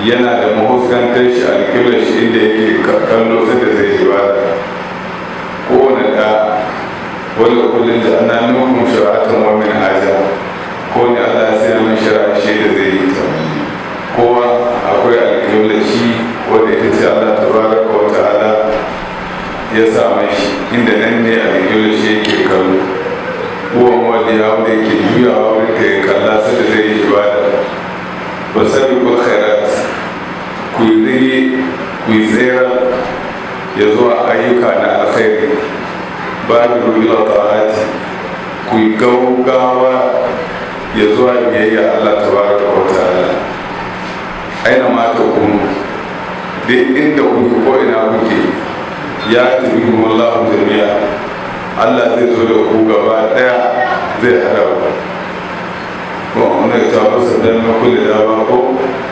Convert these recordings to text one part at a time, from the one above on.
yana da mahuskantar shi alƙiblar shi inda yake kallo sai da zai yi bada kowane da wani kullum da ana nufin shari'atun wa min haja ko ne Allah ya sai min shari'a shi da zai yi ta kowa akwai alƙiblar shi wanda ita ce Allah tabaraka wa ta'ala ya sa shi inda nan ne alƙiblar shi yake kallo kowane wanda ya wanda yake juyawa wurin ka ya kalla sai da zai yi ibada ba sabi ko khairat ku yi zai ku yi tsera ya zuwa ayyuka na alkhairi ba da ruwa ta'ati ku yi gaugawa ya zuwa biyayya Allah tabaraka wa ta'ala aina ma ta kunu duk inda kuke ko ina kuke ya tabi wallahu jami'a Allah zai zo da ku gaba daya zai hada ku ko wanda ya taɓa sandan na kulle da ba ko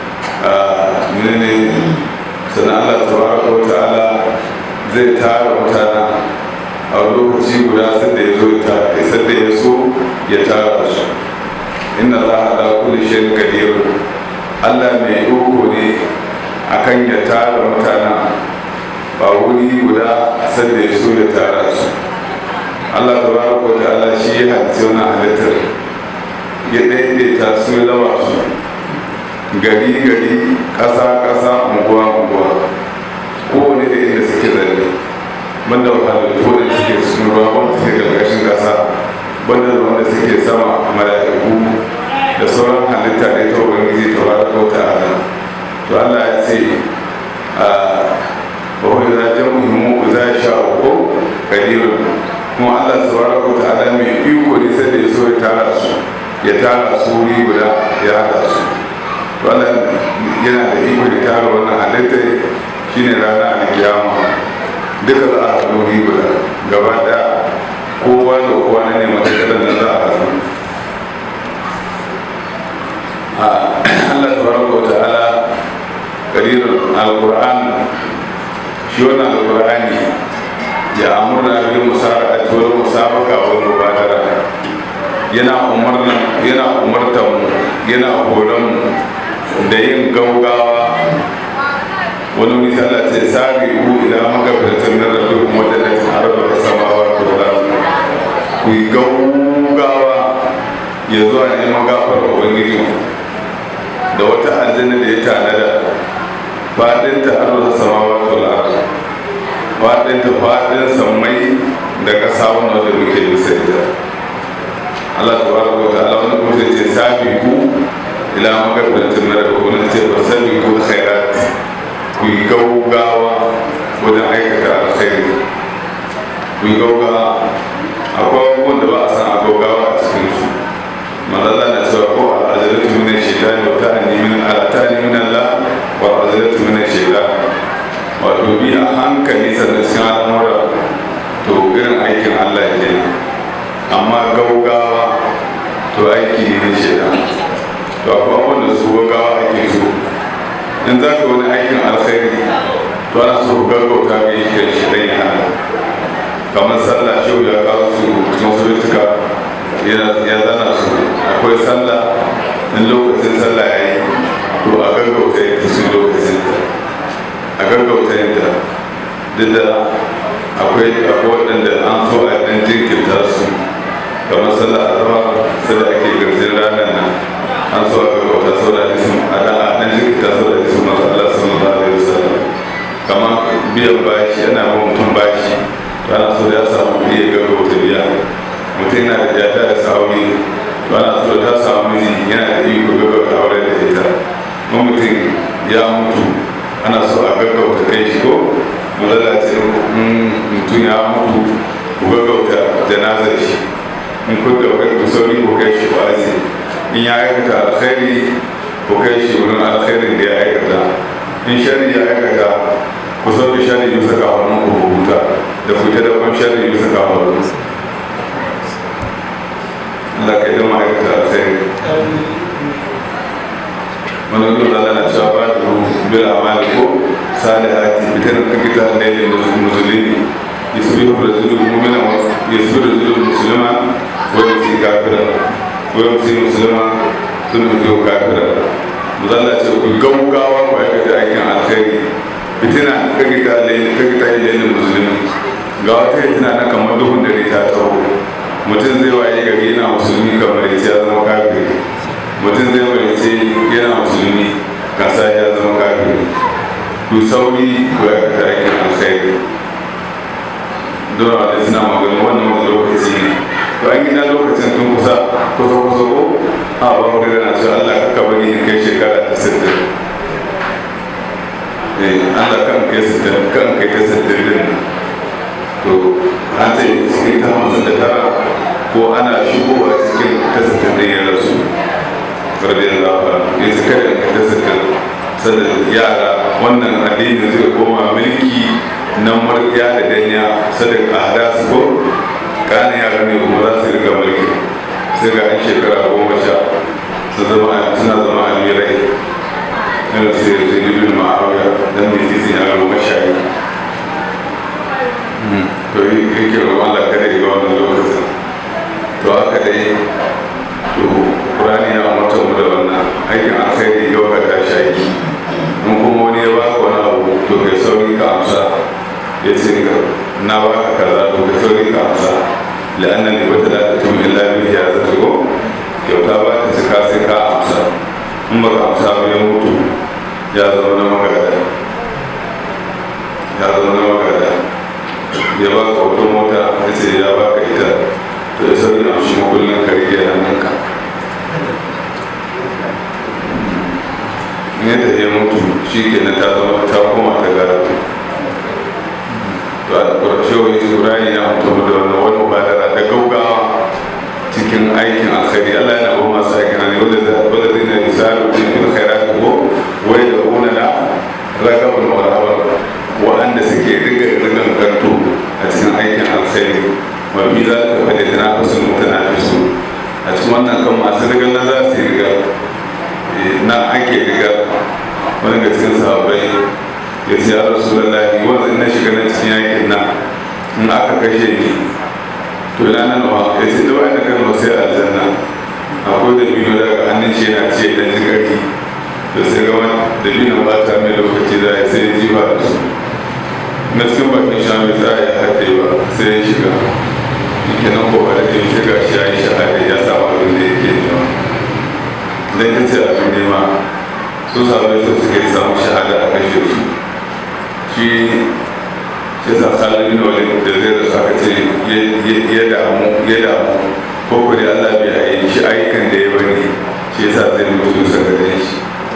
ne sannan Allah tabaraka wa ta'ala zai tara mutana a lokaci guda sai da ya zo ya sai da ya so ya tara su inna Allah ala kulli shay'in qadir Allah mai iko ne akan ya tara mutana ba wuri guda sai da ya so ya tara su Allah tabaraka wa ta'ala shi ya halitta wannan halittar ya daidaita su ya zama su gari gari ƙasa ƙasa unguwa unguwa kowane da inda suke zalle banda halittu da suke cikin ruwa wanda suke ƙarƙashin ƙasa banda da wanda suke sama mala'iku da sauran halitta da ita ubangiji ta ba da ta'ala to Allah ya ce a wani zajen muhimmu za sha uku kadirun kuma Allah subhanahu wa ta'ala mai iko ne sai da ya so ya tara su ya tara su wuri guda ya hada su wannan yana da iko ya tara wannan halitta shine rana a kiyama duka za a haɗu wuri guda gaba ɗaya kowa da kowa na ne matakalar da za a haɗu Allah subhanahu wa ta'ala karirin alquran shi wannan alqur'ani ya amurna bil musara'ati wal musabaqa wal mubadara yana umarnan yana umartan mu yana horon mu da yin gaugawa wani misala ce sabi ku ila magabatan na rabbi kuma da nan arba da samawa ko da ku yi gaugawa ya zuwa neman gafar ubangiji da wata aljanna da ya tanada fadin ta arba da samawa ko da faɗin ta faɗin sammai da ƙasa wanda wanda muke bisa ita Allah ta baraka wa ta'ala wani kuma sai ce sabi ku ila magabbatin mara ko wani ce ba sabi ku khairat ku yi gaugawa wajen aikata alkhairi ku yi gaugawa akwai abubuwan da ba a san a gaugawa a cikin su manzala na cewa ko al'ajalatu min shaitani wa ta'ani min al'atani min Allah wa al'ajalatu min shaitani wato bi a hankali sannan cikin al'amura to irin aikin allah ke amma gaugawa to aiki ne na shaidan to akwai abubuwan da su gaugawa ake so in za ka wani aikin alkhairi to ana so gaggauta ga yi kan shaidan ya hana kamar sallah shi ya kawo su musuluntuka ya zana su akwai sallah in lokacin sallah ya yi to a gaggauta ya kasu lokacin ta a gaggauta yadda duk da akwai waɗanda an so a ɗan jinkirta su kamar sallah a zama sai da ake garjin ranar nan an so a gaggauta sau da hadisun a ɗan jinkirta sau da hadisun masu Allah sallallahu alaihi wasallam kamar biyan bashi yana ba mutum bashi to ana so da ya samu kuɗi ya gaggauta biya mutum yana da jata da sauri to ana so da ta samu miji yana da iko gaggauta aure da ita mutum ya mutu ana so a gaggauta kai shi ko malalace mutum ya mutu ku gaggauta janazar shi in kun gaba ku sauri ku kai shi wazi in ya aikata alkhairi ku kai shi wurin alkhairin da ya aikata in shari ya aikata ku sauke shari bisa kafanin ku huta da ku ta dakon shari bisa kafanin Allah ka yi dama aikata alkhairi wani wani da na cewa ba da bil amali ko salihati bitan ka kita lailin musulmi yasbihu rajulun mu'mina wa yasbihu rajulun muslima wa yasi kafira wa yasi muslima sun mutu kafira mazalla ce ku gaugawa ku aikata aikin alkhairi fitina kagita kagita ilayin musulmi ga wata fitina na kamar duhun dare ta taho mutum zai waye gari yana musulmi kamar ya ya zama kafiri mutum zai waye ce yana musulmi kasa ya zama kafiri ku sauri ku aikata aikin alkhairi dole wanda suna magana wannan wani lokaci ne to an gina lokacin tun kusa kusa kusa ko a ba mu na cewa Allah ka bari in kai shekara ta sittin eh Allah kan kai sittin kan kai ta sittin din to an ta yi cikin ta hamsin da tara ko ana shigowa cikin ta sittin din ya rasu radiyallahu anhu ya ce kada in kai ta sittin sannan yara wannan addini zai koma mulki na murya da danya sadaka a hada su ko kanin yara ne kuma za su riga mulki sai ga an shekara goma sha su zama suna zama amirai yana su yi zai bin ma'auya don mai titin yara goma sha yi to yi yake roƙon Allah kada yi ga wannan lokacin to haka dai to Qur'ani ya umarta mu da wannan aikin alkhairi yau ka tashi aiki in kuma wani ya baka wani abu to kai sauri ka amsa ya ce na baka kaza to kai sauri ka amsa la'annan ne wata da tun illa bihi ya zata go kyauta ba ta cika sai ka amsa in ba ka amsa ba ya mutu ya zama na magada ya zama na magada ya baka wata mota ya ce ya baka ita to ya sauri amshi makullin ka rike hannunka in yadda ya mutu shi ke na ta zama ta koma ta gara to a ƙarshe wani turani na mutu da wani wani mubadara ta gaugawa cikin aikin alkhairi Allah yana ba masu aikin hali wanda zai na misalu cikin khairat ko wai da una na ragabul mawarabar wa'anda suke riga rigan kanto a cikin aikin alkhairi wa bi za ka fada tana fasul mutanafisu a cikin wannan kan masu rigan na za su yi riga na ake riga wani ga cikin sahabbai ya ce ya rasu da lahi wanda na shiga na cikin yakin nan in aka kashe ni to ina nan wa ya ce da bayan da kan sai aljanna akwai da biyu daga hannun shi yana ce dan jikari da sai ga wani da biyu ba ta mai lokaci da ya sai ji ba da su na cikin bakin shami za a yi haɗe ba sai ya shiga kenan ko ba da ke shi ga shi ya yi shahada ya samu abin da yake nema dan ya ce abin nema su sabai su suka yi samu shahada a kashe su shi shi sa salami na wani da zai rasu aka ce ya damu ya damu ko ko da Allah bai yi shi ayyukan da ya bari shi yasa zai mutu bisa gare shi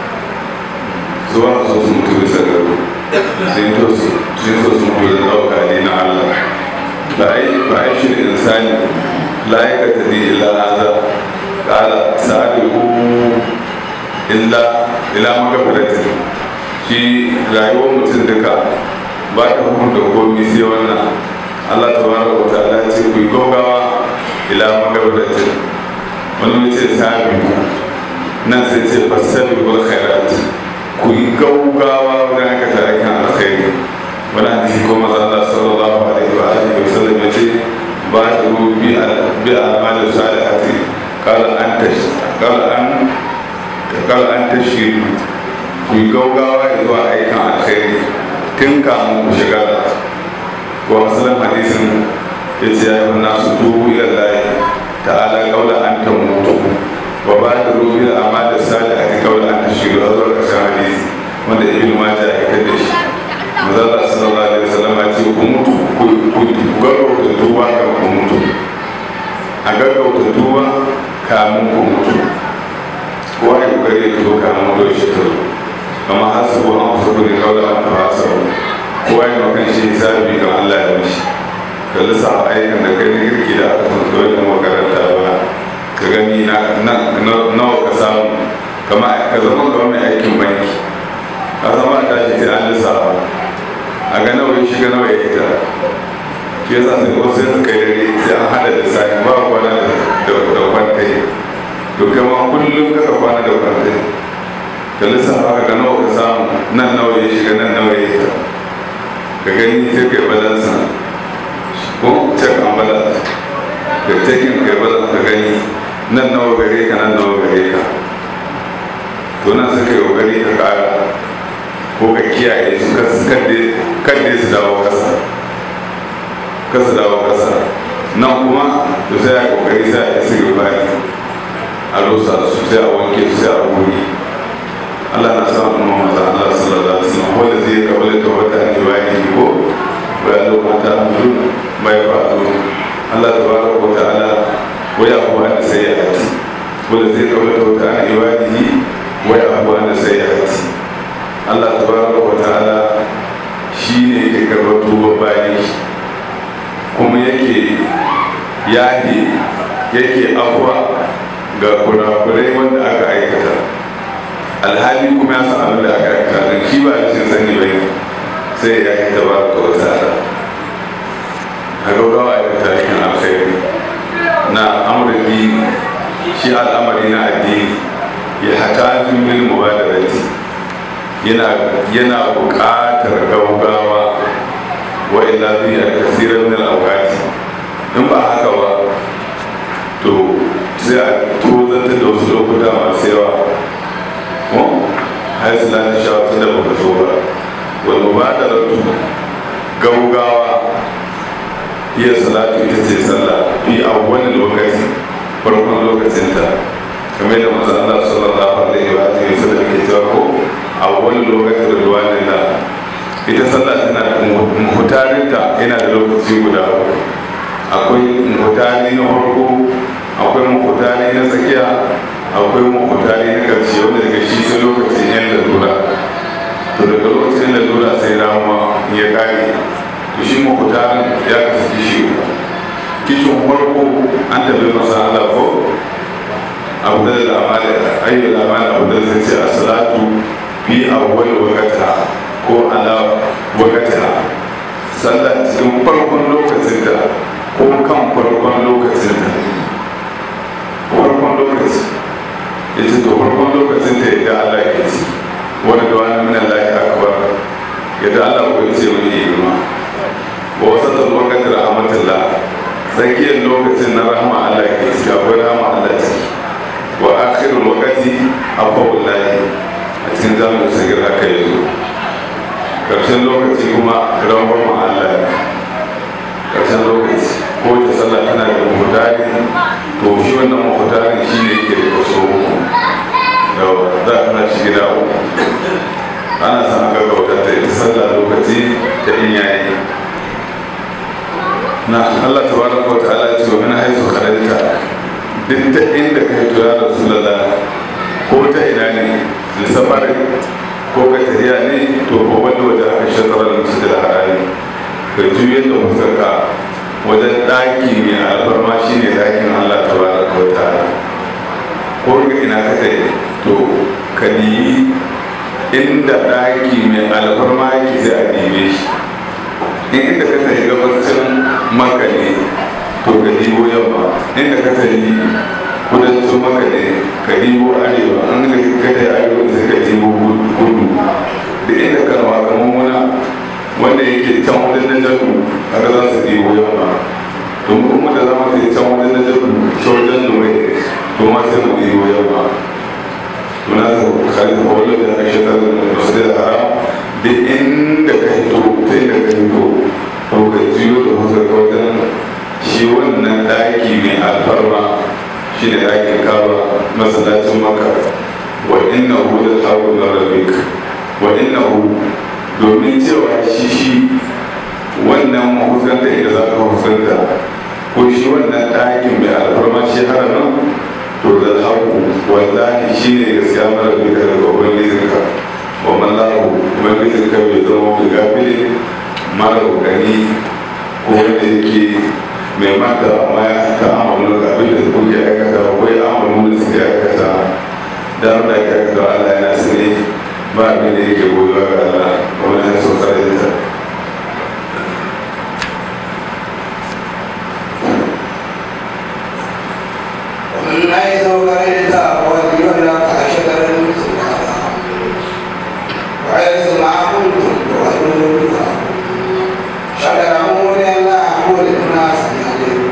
su ba su su mutu bisa gare sun to su sun so su mutu da ɗauka ne na Allah ba ai ba ai shi insani la yakatadi illa hadha qala sa'aluhu illa ila magabaratin shi rayuwar mutum duka ba ta hukunta komi sai wannan allah ta bara wa ta'ala ce ku yi gaugawa ila magabaratin wani ce sami nan sai ce fasabi wal khairat ku yi gaugawa wajen aikata aikin alkhairi wani hadisi ko maza allah sallallahu alaihi wa alihi wa sallam ya ce ba ta bi bi al'amal salihati qala an tash qala an qala an tashiru ku yi gaugawa zuwa aikin alkhairi tun kamun ku shiga da wa musulun hadisin ya ce ya yi nasu tubu ila layi ta'ala kaula an ta mutu wa ba da rubi da amma da sali a ti kaula an ta shiru a zuwa ƙarshen hadisi wanda ibn majah ya fitar da shi mazala sallallahu alaihi wasallam ya ce ku mutu ku gaggauta tuba kan ku mutu a gaggauta tuba kamun ku mutu kowa ya kokari ya tuba kamun mutu shi ta zo kama hasabu an hasabu ne kawai an ta hasabu kowa ya makan shi hisabi kan Allah ya mishi ka lissa aikin da kai na girki da aka san kawai da makaranta ba ka gani nawa ka samu kama ka zama kawai mai aikin banki ka zama a tashi sai an lissa a ga nawa ya shiga nawa ya fita shi yasa sai wasu sai suka yi dare sai an hada da sani ba kwana da kwantai to kai ma kullum kaka kwana da kwantai ka lissafa ka ga nawa ka samu nan nawa ya shiga nan nawa ya fita ka gani sai kai balansa ko check and balance ka taking kai balance ka gani nan nawa gare ka nan nawa gare ka to nan suka yi kokari ka kara ko ka kiyaye su kadde su dawo kasa kasa dawo kasa nan kuma to sai a kokari sai a isi gabani a rusa su sai a wanke su sai a goge Allah na sa mu maza Allah sallallahu alaihi wasallam wanda zai kabala ta wata ne wani ko wa ya lokata mutum mai fa'alu Allah tabaraka wa ta'ala wa ya huwa da sai ya hati wanda zai kabala ta wata ne wani wa ya huwa da sai ya hati Allah tabaraka wa ta'ala shi ne yake karɓar tuba bayan shi kuma yake yahi yake afuwa ga kurakurai wanda aka aikata alhali kuma ya san abin da aka aikata don shi ba da shin sani bai sai ya yi tabaraka wa ta'ala a gaugawa aikata yakin alkhairi na amurin shi al'amari na addini ya hata min mubadarati yana yana buƙatar gaugawa wa illa bi kasiran min al-awqati in ba haka ba to sai a tozanta da wasu lokuta masu yawa ko har su lati sha tun da baka so ba wal mubadaratu gaugawa iya salatu ita ce sallah fi awwalil lokaci farkon lokacinta kamar da manzo Allah sallallahu alaihi wa alihi wasallam ke cewa ko awwal lokacin ridwanin da ita sallah tana da muhutarinta yana da lokaci guda akwai muhutari na farko akwai muhutari na tsakiya akwai muhutari na karshe wanda daga shi sai lokacin yan lalura to daga lokacin lalura sai rama ya kare to shi muhutarin ya kasu kishi kishin farko an tabi masa Allah ko abu da lamari ayyul lamari abu da zai ce a salatu fi awwal waqtiha ko ala waqtiha sallah cikin farkon lokacin da ko kan farkon lokacin da farkon lokaci yace to farkon lokacin da yadda Allah ke ci wani da wani min Allah ya akbar yadda Allah ko yace mai girma wa wasatul waqti rahmatullah tsakiyar lokacin na rahama Allah ke ci akwai rahama Allah ciki wa akhirul waqti afawul lahi a cikin zamanin sagir haka yanzu karshen lokaci kuma rambar Allah karshen lokaci ko ta sallah tana da mutane to shi wannan mutane shi ne ke da kaso uku yawa za a kana shi gida uku ana san aka gautar ta ita sallah lokaci ta in yayi na Allah tabaraka wa ta'ala ce wa min haythu kharajta duk ta inda ka hito ya rasulullah ko ta ina ne lissafari ko ka tafiya ne to ko wanda waje aka shatarar musu da harari ka juyar da fuskarka wajen ɗaki mai alfarma shi ne ɗakin allah ta ba da kawata ko ga ina ka tafi to ka nemi inda ɗaki mai alfarma yake sai a neme shi in inda ka tafi gabacin maka ne to ka dibo yamma inda ka tafi kudancin maka ne ka dibo arewa an da ka tafi arewa sai ka dibo kudu da inda ka nawa kamar muna wanda yake can wajen na jaru haka za su dibo yamma to mu kuma da zama sai can wajen na jaru ta wajen nuwai to ma sai mu dibo yamma to na ta khalif wala da ka shi ta masjid haram da inda ka hito ta inda ka hito to ka jiyo da wasu ka wajen shi wannan ɗaki mai alfarma shi ne ɗakin kawa masallacin maka wa inna hu da haru na rabik wa inna hu domin cewa shi shi wannan mahusanta inda za ka husanta ko shi wannan ɗakin mai alfarma shi haramin to da haku wallahi shi ne gaskiya mara bika daga ubangijinka wa mallahu ubangijinka bai zama mai gafili mara gani ko wanda yake mai mata amma ya ta amalu da abin da kuke aikata ko ya amalu da suke aikata da wanda ake aikata Allah yana sani ba abin da yake goyon ga Allah wani ya so kare ta ومن حيث خرجت فولي وجهك شطر المسجد الحرام وحيث ما كنتم فولوا وجوهكم شطره ليعلموا للناس عليكم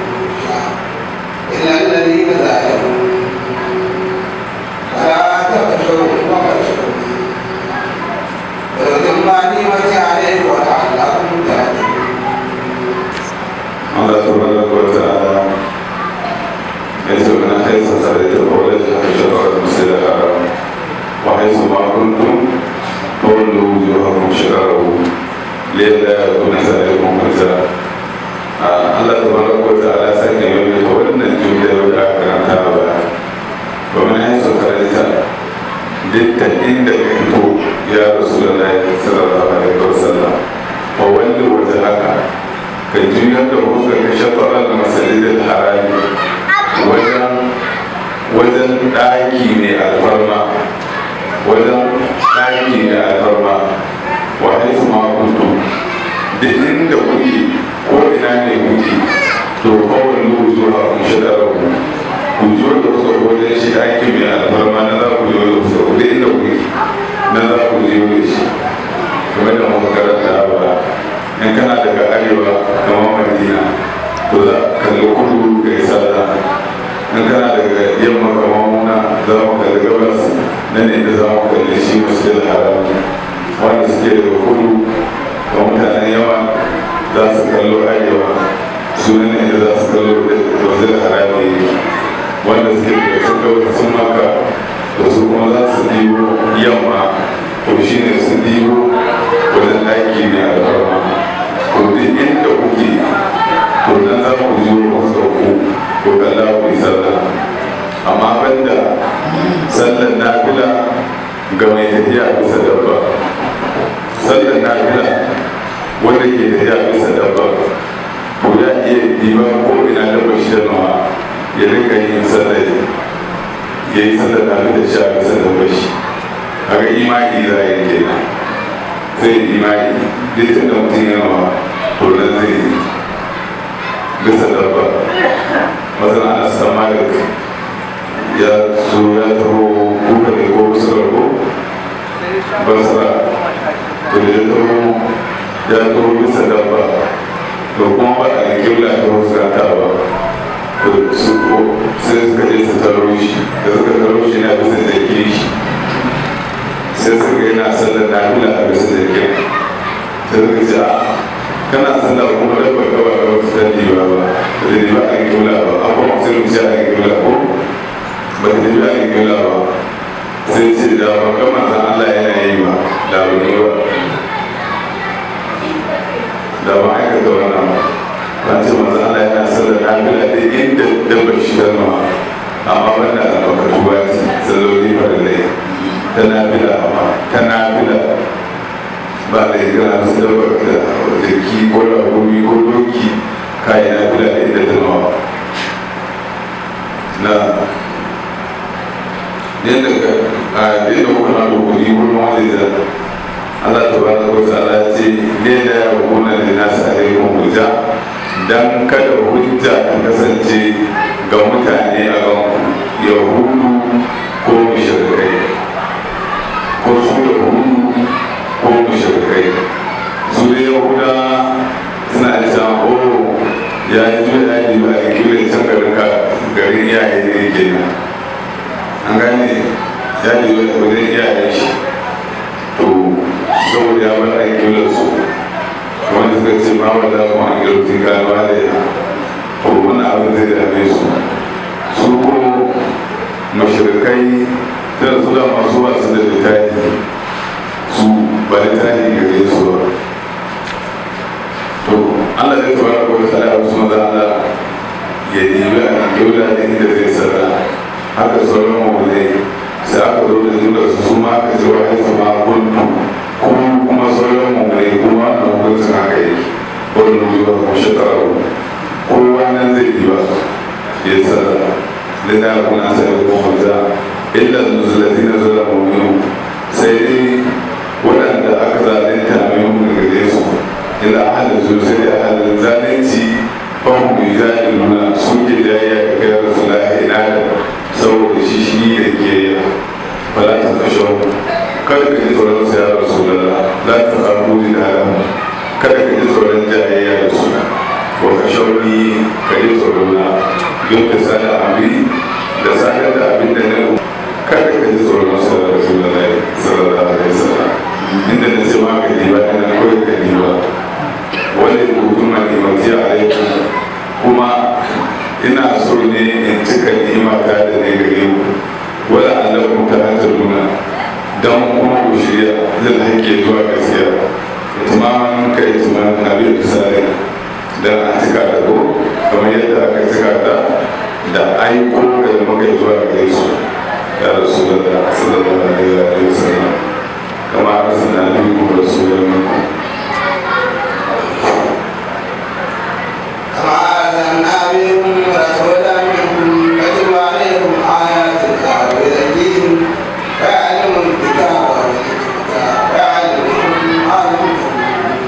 إلا الذين ظاهروا فلا تخشوا dukkan inda ka fito ya rasu da layi sallallahu alaihi wasallam wa wanda wata haka ka juyar da fuskar ka shafarar da masalidin harami wajen wajen ɗaki mai alfarma wajen ɗaki mai alfarma wa haifu ma kuntu da inda kuke ko ina ne kuke to kawai lu zuwa kun shaɗarar ku ku zo da wasu wajen shi ɗaki mai alfarma na za ku zo da wasu da inda kuke na za ku zo da shi kuma da muka karanta ba in kana daga arewa kamar madina to za ka kalli kudu ka yi sallah in kana daga yamma kamar muna za mu kalli gabas nan ne da za mu kalli shi masjid haram wanda suke daga kudu da mutanen yawa za su kallo arewa su ne da za su kallo masjid haram ne wanda suke daga sun gabas sun maka da su kuma za su dibo yamma to shi ne su dibo wajen ɗaki ne alfarma to duk inda kuke to nan za ku zo wasu ku ko kalla ku yi sallah amma banda sallar nafila ga mai tafiya bisa dabba sallar nafila wanda ke tafiya bisa dabba to ya iya diba ko ina dabba shi da nawa ya rika yin sallar ya yi sallar nafila shi a bisa dabba shi kaga imani za a yi kenan sai imani duk da mutum yana to nan zai yi bisa dabba masana ana san malik ya zo ya taho kuka ne ko wasu rago basra to da ya taho ya taho bisa dabba to kuma ba a kibla ta fuskanta ba to su ko sai suka je su taro shi da suka taro shi na bisa da ke shi sai suka yana sallar nafila a bisa da ke sai suka ce a kana sallah kuma da baka ba ga wasu dan diba ba da diba a kibla ba an kuma sai mu a kibla ko ba da diba a kibla ba sai ce da ba ga manzon Allah yana yi ba da ba yi ba da ba aikata wannan ba ba ce manzon Allah yana sallar nafila da inda dabba shi ta nawa amma banda albarkatu ba ce salloli farillai ta nafila amma ta nafila ba da ya gana su dabar da jaki ko ragomi ko doki kayan na bila da inda ta nawa na yadda ka a yadda kuka na rukuni ko na wani da Allah ta bada ko ta ala ce ne da ya rukuna da na sa alaikun hujja dan kada hujja ta kasance ga mutane a kan yahudu ko mushrikai ko su yahudu ko mushrikai su da yahuda suna da can o ya yi zuwa ya yi ba a kiwon can garin ka garin iyaye ne ke nan an gane ya yi zuwa wajen iyaye shi to saboda ya bar a kiwon su wanda suka ce ma wanda kuma an girkin kanuwa da ya to wannan abin zai dame su su ko mashirkai tana su da masu wasu da littafi su ba littafi gare su ba to allah zai tawara ko ta da wasu maza allah ya dibi a kyaula da inda zai sarra haka sauran mawulai sai aka zo da zuwa su su ma aka ce wa haifu ma kuntu kuma kuma sauran mawulai kuma wannan hukuncin haka yake wani zuwa ko shekara kowa nan zai diba ya sarra da da kuna sai da kuma illa zuzulatina zalamu minhum sai dai waɗanda aka zalunta minhum daga gare su ila ahalin su sai da ahalin zalunci fahim bi zaliluna suke jayya ga kai rasulullahi ina da saboda shi shi da ke yi fala ta kashe kada ka ji tsoron sa ya rasulullah la ta kafu da haram kada ka ji tsoron jayayya da su wa ka shauri ka ji tsoron na don ka sada amri da sadar da abin da na kada ka ji tsoron sa da rasulullahi sallallahu alaihi wasallam inda na ce ma ka diba ina kawai ka diba wani hukuma ne mafi alaikum kuma ina so ne in cika ni'imata da ne gare ku wala allakum ta'taduna dan kuma ku shirya zan hake zuwa gaskiya itimaman ka itimaman abin misali dan a cika da ko kamar yadda aka cika ta da aiko da muka zuwa gare su ya rasulullah sallallahu alaihi wa sallam kama arsalna minkum rasulan minkum كما أرسلنا بكم رسولا منكم يتلو عليكم آيات الله ويزكيكم ويعلم الكتاب والحكمة ويعلمكم ما لم تكونوا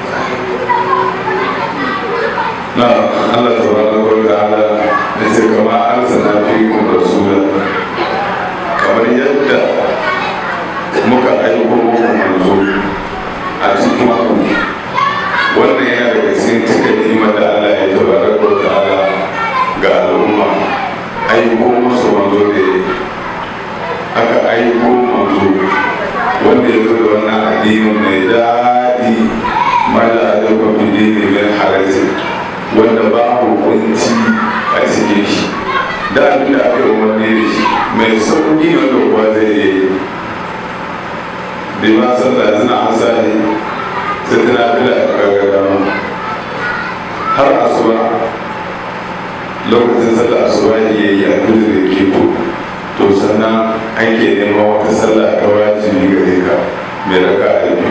na Allah tabaraka wa ta'ala ne sai kama arsalna fikum rasulan kamar yadda muka aiko muku manzo a cikin ku wannan yana daga cikin cika ni'imar da Allah ya tabaraka wa ta'ala ga al'umma aiko musu manzo da ya yi. aka aiko manzo wanda ya zo da wannan addinin mai daɗi mala alaikun bidini min harajin wanda babu kunci a cikin shi da abin da aka yi umarni da shi mai sauƙi wanda kuwa zai iya yi bai ma sallah suna hasa ne sai tana bila a gagara har asuba lokacin sallah asuba ne ya yi a kudu da keto to sannan ake neman wata sallah ta wajibi gare ka mai raka a biyu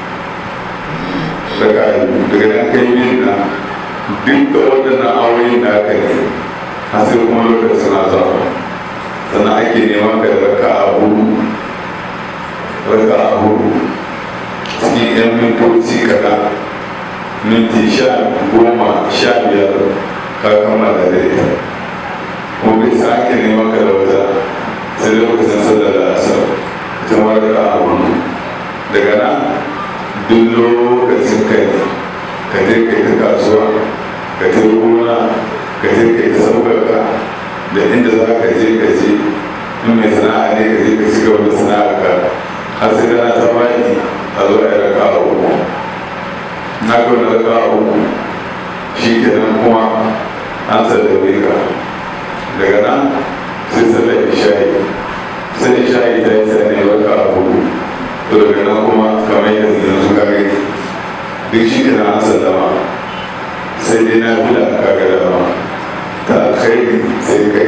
raka a biyu daga nan kai yin na dukkan waɗannan awoyin da aka yi har sai kuma lokacin azaba sannan ake neman ka da raka a hudu raka a hudu cikin yan mintoci kaɗan minti sha goma sha biyar ka kammala da ita kuma bai sake neman ka da wata sai lokacin sallar da asar ita ma raka a hudu daga nan duk lokacin kai ka je kai ta kasuwa ka je gona ka je kai ta sauƙaƙa da inda za ka je ka je in mai sana'a ne ka je ka ci gaba da sana'a ka har sai rana ta faɗi a zo a yi raka a uku na ga wani raka a uku shi kenan kuma an sallame ka daga nan sai sallar isha'i sai isha'i ta yi sani raka a uku to daga nan kuma kamar yadda yanzu ka gani duk shi kenan an sallama sai dai na fi da aka ga dama ta alkhairi sai kai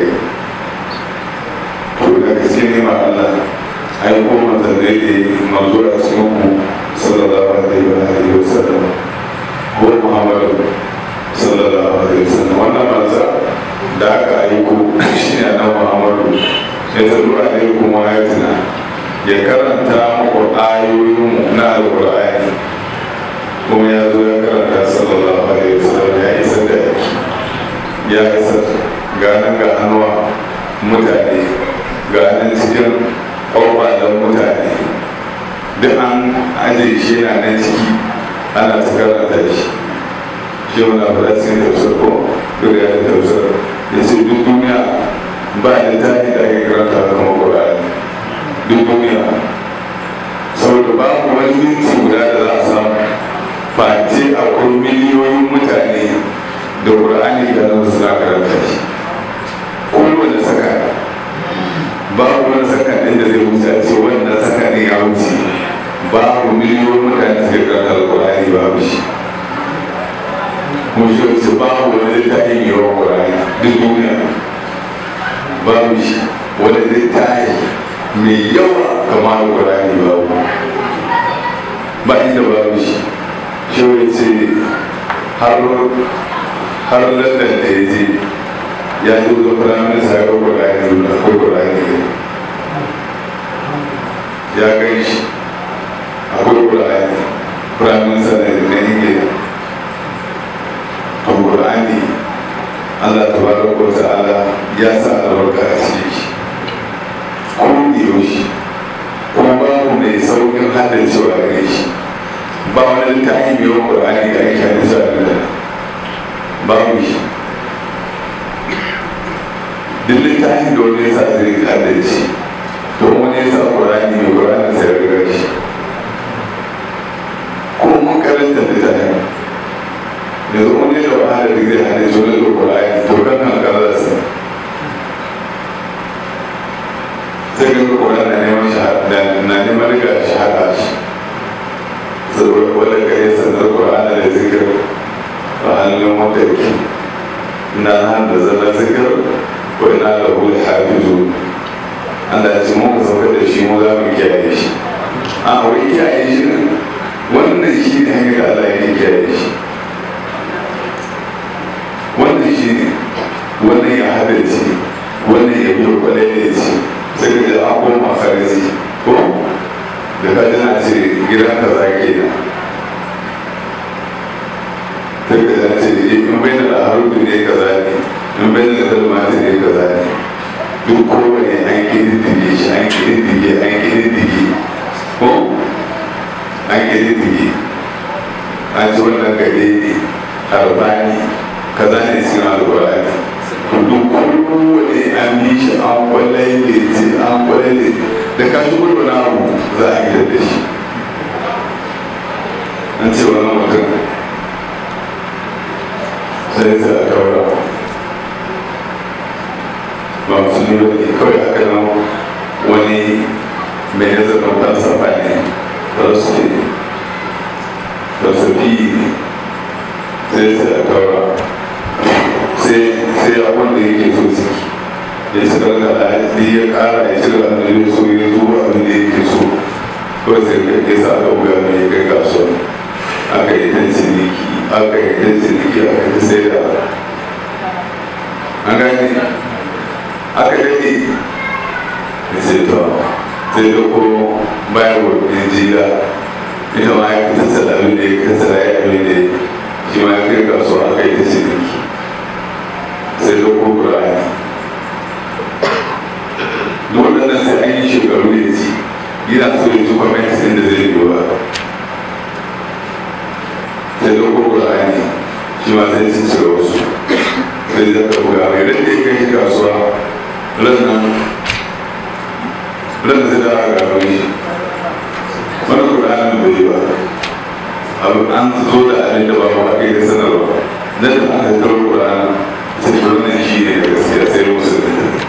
to da gaske ne ma Allah ai ko manzanni ne manzo a cikin ku sallallahu alaihi wa alihi wa sallam ko Muhammadu sallallahu alaihi wa sallam wannan manza da aka aiko shi ne annabi Muhammadu ya taru alaikum ayatina ya karanta muku ayoyin na alqur'ani kuma ya zo ya karanta sallallahu alaihi wasallam ya isar da yaki ya isar ganin ga hannuwa mutane ganin cikin ƙwaƙwalen mutane duk an ajiye shi yana nan ciki ana ta karanta shi shi wani abu da cikin tafsir ko duk ya yi tafsir ya ce duk duniya ba da tafi da ake karanta kuma ƙur'ani duk duniya saboda babu wani minti guda da za a samu face akwai miliyoyin mutane da ƙur'ani da nan suna karanta shi kowane saka babu wani saka ɗin da zai wuce a ce wannan saka ne ya wuce babu miliyoyin mutane da suke karanta alƙur'ani babu shi kuma shi wace babu wani littafi mai yawan ƙur'ani duk duniya babu shi wani littafi mai yawa kamar ƙur'ani babu ba inda babu shi shi ce har har landan da ya je ya ji zo firamin sa ga kurani da ko kurani ya gan shi akwai kurani firamin sa da na ingila to kurani allah ta bada ko ta'ala ya sa albarka a cikin shi ko da yaushe kuma babu mai saukin haddacewa gare shi ba wani littafi mai yawan ƙur'ani da ake hadisa da da babu shi duk littafin da wani yasa zai kada shi to wani yasa ƙur'ani mai ƙur'ani sai riga shi ko mun karanta littafin yanzu wani da wahala da zai hada shi wani da ƙur'ani to kan kan karasa sai ga ƙur'ani na neman shahada na neman riga shahada shi wadda ka yi sanar ƙur'ana da zikir a hannun wanda yake na nan da zana zikir ko ina da hul hafizu Allah ya ce muka saukar da shi mu za mu kiyaye shi a wai kiyaye shi ne wannan shi ne hanyar da Allah ya kiyaye shi wannan shi ne wannan ya haddace wannan ya biyo kwalai ce sai ka ji abubuwan makarci ko da ka jina ce gidan ka za ke nan sai ka jina ce in bai da harufi ne ka za ne in bai da kalmati ne ka za ne duk kowane an kididdige shi an kididdige an kididdige ko an kididdige an ci wannan gare ne arbani kaza ne cikin alkurani duk kowane an bi shi an kwallai ne ce an kwallai ne da ka shi gudu na abu za a gida da shi an ce wani mutum sai sai a kaura ba musulmi ba ne kawai haka nan wani mai nazarin falsafa ne falsafi ne falsafi ne sai sai a kaura sai abin da yake so ciki ya ci daga ɗaya ya ƙara ya ci daga da so ya zo abin da yake so kawai sai ka ke sa aka buga mai kai kasuwa aka yi ta ciniki aka yi ta ciniki aka yi ta sai da an gani aka daɗe ya ce to sai da ko bayan wurin jiya ita ma ya fita salamin da ya kasa ya abin da shi ma ya kai kasuwa aka yi ta ciniki sai da ko ƙura'ani da waɗannan sai an yi shekaru ya ci yana so ya ji kwamenti ɗin da zai biyo ba sai da ko ƙura'ani shi ma sai ci cire wasu sai da ka buga mai ran da ya kai kasuwa ran nan ran da zai da aka gano shi wani ƙura'ani bai yi ba abu an zo da abin da ba ba kai da sanarwa nan da aka karo ƙura'ani sai wannan shi ne da gaskiya sai musu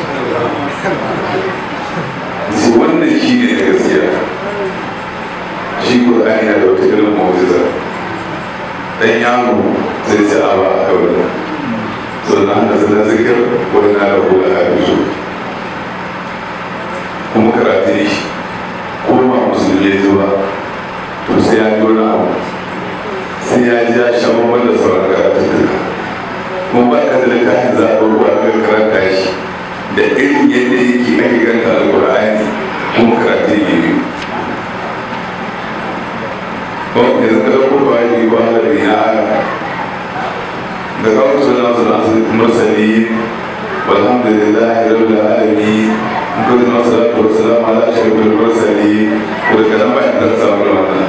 su wannan shi ne da gaskiya shi ƙur'ani na da wata irin mu'jiza dan yaro zai ci a ba a kawai sannan da zana zikir wani na rabu da hadisu kuma karatun shi ko ba musulmi ya zuwa to sai ya ji wani abu sai ya ji ya sha da sauran karatun duka kuma ba ka da littafin za a rubuwa ga karanta shi da irin yadda yake ake ganta alkur'ani kuma karatu ne biyu ko yanzu ka dauko ba yi ba da ya da kawo su na su nasu mursali walhamdulillahi rabbil alamin ko da nasu da ko salamu ala shirkul mursali ko da nan ba da samu wannan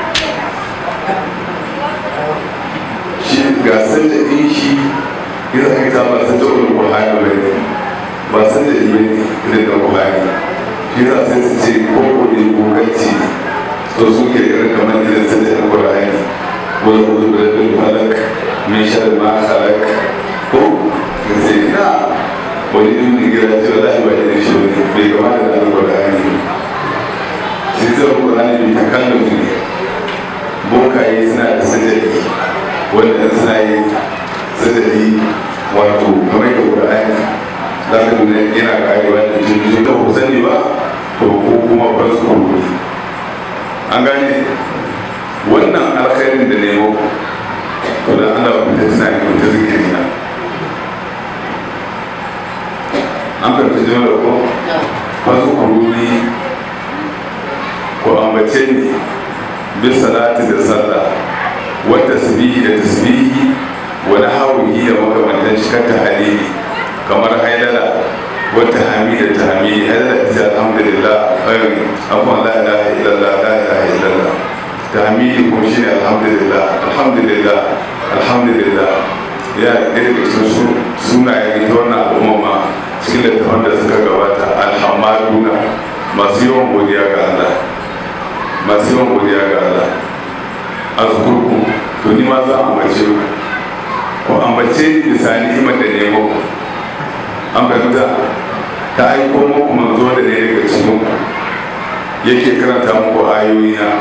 shi gasar da din shi yana aka ta ba san da ulul qur'ani ba ne ba san da ilmi ne da qur'ani shi za sai su ce ko ko ne ko kanci to su ke irin kamar idan sun da qur'ani ko da uzu da bil falak min shar ma khalaq ko sai na wani din ne gira ce wallahi ba irin shi ne bai kamata da qur'ani shi zai qur'ani bai takallufi ne bokaye suna da sajadi wanda suna yi sadari wato kamar da ƙura'ani za ka nuna yana karewa da jirgin da ku sani ba to ko kuma ba su kurkuri an gane wannan alkhairin da nemo to da ana wa ta tana yi ta zikiri na an fahimta jima da ko ba su kurkuri ko ambace ne bin salati da sallah wata tasbihi da tasbihi wani haruhi da makamantan shi kan tahalili kamar haidala wata hamida ta hamidi haidala ta ce alhamdulillah ayyun abuwan la ilaha illallah la ilaha illallah ta hamidi kuma shi ne alhamdulillah alhamdulillah alhamdulillah ya ɗaya da cikin sunayen ita wannan al'umma ma cikin littafan da suka gabata alhamaduna masu yawan godiya ga Allah masu yawan godiya ga Allah azkurku to ni ma za a ambace ku ko ambace ni bisa ni'imar da ne muku an fahimta ta aiko muku manzo da ne daga cikin ku yake karanta muku ayoyi na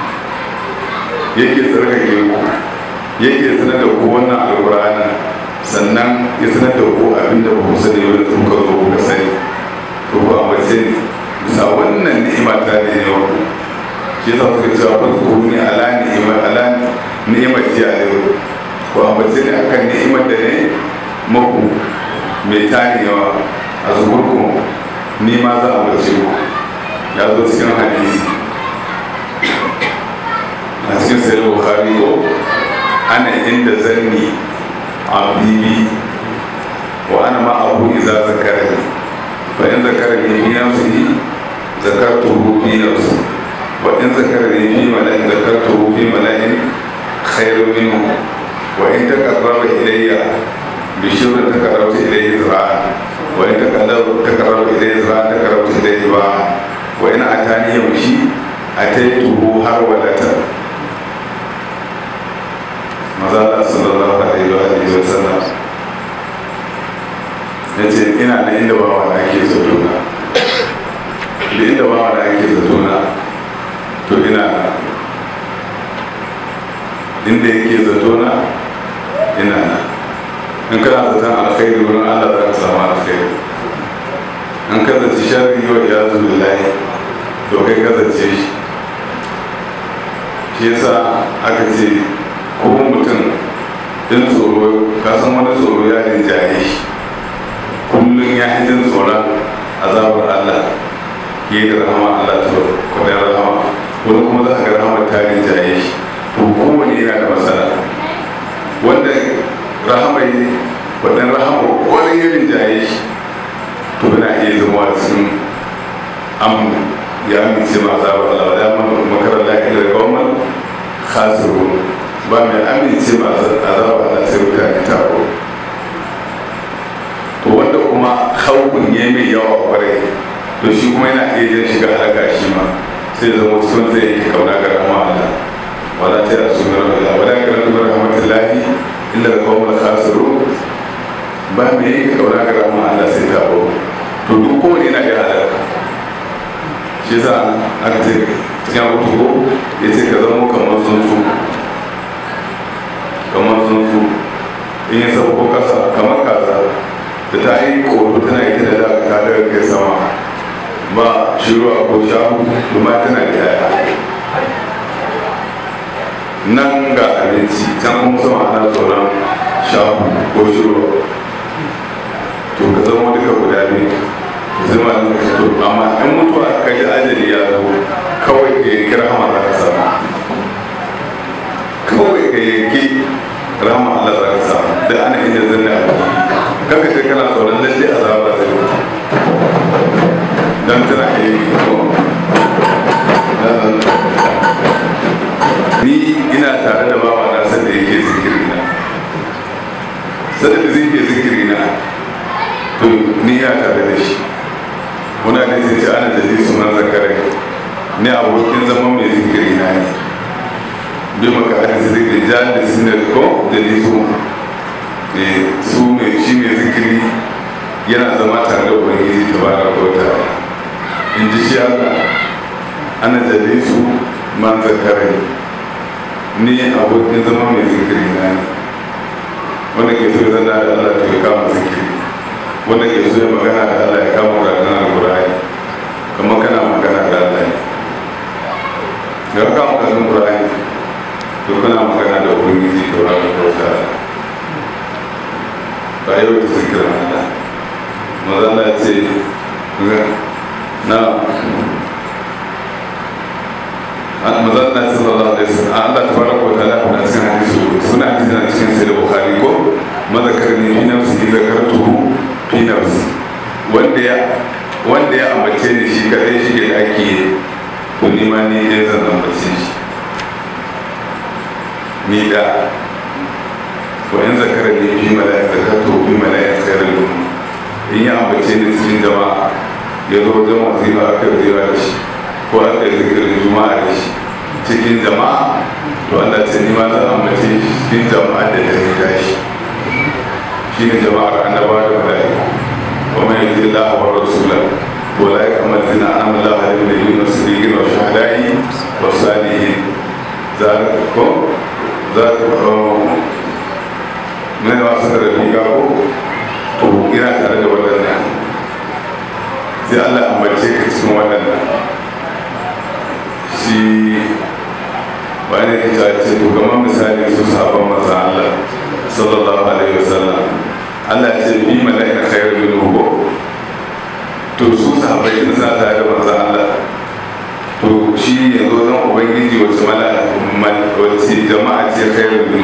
yake tsarkake ku yake sanar da ku wannan alƙur'ani sannan ya sanar da ku abin da ba ku sani wanda kuka zo kuka sani to ku ambace ni bisa wannan ni'ima ta ne ne ku shi yasa suka cewa ba ku ni ala ni'ima ala ni'ima ji a yau ku ambace ni akan ni'imar da ne muku mai tani yawa a zuburku ni ma za a ambace ku ya zo cikin hadisi a cikin sayar bukhari ko ana inda zanni abdi wa ana ma abu iza zakarani fa in zakarani fi nafsihi zakartuhu fi nafsi wa in zakarani fi mala'in zakartuhu fi mala'in khairu minhu wa in taqarraba ilayya bi shirrin taqarrabtu ilayhi zira'a wa in taqarraba ilayhi zira'a taqarrabtu ilayhi ba'a wa in atani yamshi ataituhu har walata maza Allah sallallahu alaihi wa alihi wa sallam ya ce ina da inda bawa da ake zato na da inda bawa da ake zato na to ina na inda yake zato na ina na in kana zaton alkhairi wurin Allah za ka samu alkhairi in ka zaci sharri wa ya zuwa lahi to kai ka zace shi shi yasa aka ce ko mutum din tsoro ka san wani tsoro ya rinjaye shi kullum ya yi jin tsoron azabar Allah ya da rahama Allah ta kwadai rahama wani kuma za a ga rahama ta rinjaye shi to kowane yana da matsala wanda rahama yi kwadai rahama wani ya rinjaye shi to yana iya zama cikin am ya amince ma azabar Allah ya makarar lafiya da kawman khasiru ba mai amince ma azabar Allah sai mutane taro to wanda kuma haukun ya mai yawa kwarai to shi kuma yana iya jan shiga halaka shi ma sai zama sun zai yi kauna ga rahama Allah wala ta yasu min Allah wala ka ratu bi rahmatillahi illa al qawmul khasiru ba mai yi kauna ga rahama Allah sai ta bo to duk kowane yana iya halaka shi yasa aka ce cikin abu ko ya ce ka zama kamar tsuntsu kamar tsuntsu in ya sauko kasa kamar kaza da ta yi koto tana yi tana da ta daga kai sama ba shiruwa ko shahu kuma tana da yaya nan ga abinci can kuma sama ana tsoron shahu ko shiruwa to ka zama duka guda biyu zama da ka to amma in mutuwa ka ji ajali ya zo kawai ka yi kira hama za ka samu kawai ka yi rahama Allah za ka samu da ana inda zanna a kaka ce kana tsoron lalle azaba zai mutu dan tana iya yi ko ni ina tare da bawa na sanda yake zikiri na sanda da zai ke zikiri na to ni ya tare da shi muna ne sai ce ana da su man zakarai ni abokin zama mai zikiri na ne bi maka hadisi zikiri jan da sinar ko da nisu su mai shi mai zikiri yana zama tare da ubangiji ta bara kota in ji shi allah ana jade su man zakarai ni abokin zama mai zikiri na ne wanda ke so ya zana da allah to ya kama zikiri wanda ke so ya magana da allah ya kama karatun alkurani kamar kana magana da allah ne ga kama karatun alkurani to kana magana da ubangiji ta bara kota ba yau da zikirin Allah mazala ce na mazala ce sallallahu alaihi wasallam Allah ta fara ko ta'ala kuna cikin hadisi suna hadisi na cikin sai da bukhari ko mazakar ne fi nafsi zakartuhu fi nafsi wanda ya wanda ya ambace ni shi kadai shi ke daki to ni ma ni dai zan ambace shi ni da وإن ذكرني في ملائكة ذكرته في ملائكة خير الأمة إن يعمل شيء cikin jama'a ya zo wajen wazifa aka zira da shi ko aka yi zikirin juma'a da shi cikin jama'a to Allah ce ni ma zan amince cikin jama'a da ta yi tashi shi ne jama'ar annaba da mala'iku wa mai yi Allah wa rasula wa la yakmal zina an amala halin da yi masu rigin wa shahadai wa salihin za ko za mai masu da riga ko to ina tare da waɗannan sai allah ambace ka cikin waɗannan shi wani ya ta ce to kamar misali su sabon maza allah sallallahu alaihi wasallam allah ce bi mala'ika khairu min hubo to su sahabbai din sa tare da manzo allah to shi ne zo zan ubangiji wace mala'ika wace jama'a ce khairu min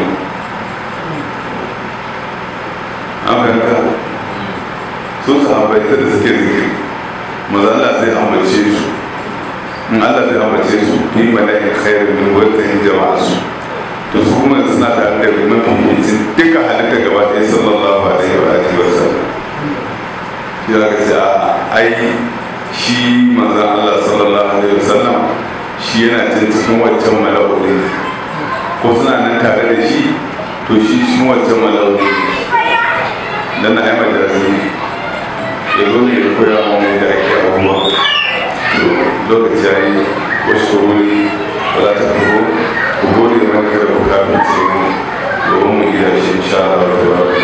an fahimta su sahabbai ta da suke zikiri maza Allah zai ambace su in Allah zai ambace su yi mala'in khairu min wata yin jama'a su to su kuma suna tare da mafificin duka halitta gaba ɗaya sallallahu alaihi wa alihi wa sallam ya ga ce a ai shi manzon Allah sallallahu alaihi wa sallam shi yana cin cikin waccan mala'udi ko suna nan tare da shi to shi shi waccan mala'udi dan na ai majalisi ya zo ne ya koya mu da ake abubuwa to lokaci ya yi wasu wuri ba za ta kawo ku gode mana kada ku kafin ce mu domin mu gida shi insha Allah ta